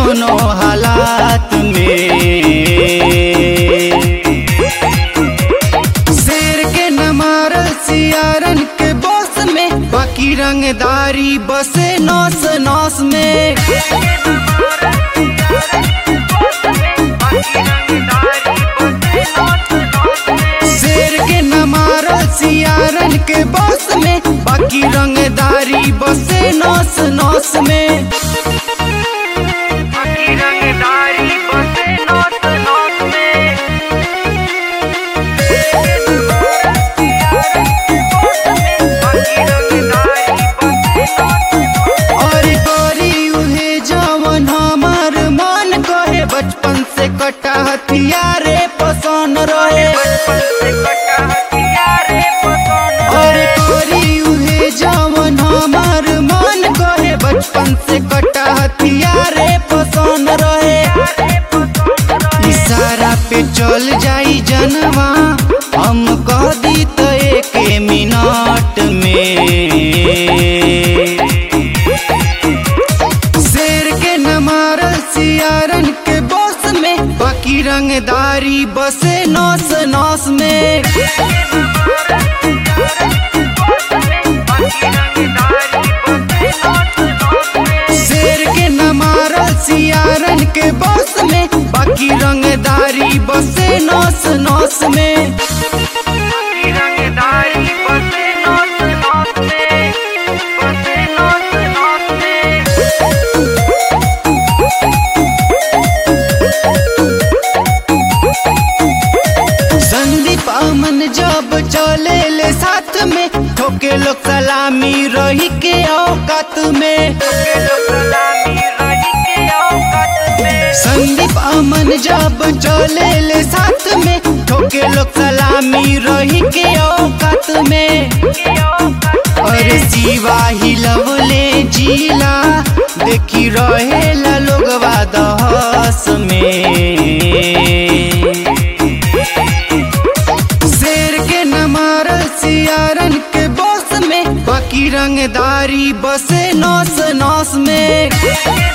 कौनो हालात में शेर के न मारल सियारन के बस में बाकी रंगदारी बसे नौस नौस में शेर के न मारल सियारन के बस में बाकी रंगदारी बसे नौस नौस में और गोरी उहे जवन हमार मन कहे बचपन से कटा हथियारे पसंद रहे और गोरी उहे जवन हमार मन कहे बचपन से कटा हथियारे पसंद रहे इशारा पे चल जाई जनवा हम कह दी तो एक मिनट में शेर के न मारल सियारन के बस में बाकी रंगदारी बसे नौस नौस में शेर के न मारल सियारन के बस में बाकी रंगदारी बसे नौस नौस में संदीप अमन जब चले ले साथ में ठोके लोग सलामी रही के औकात में संदीप अमन जब चले ले साथ में ठोके लोग सलामी रही के औकात में अरे जीवा ही लवले जीला देखी रहेला लोगवा दहस में शेर के न मारल सियारन के बस में बाकी रंगदारी बसे नौस नौस में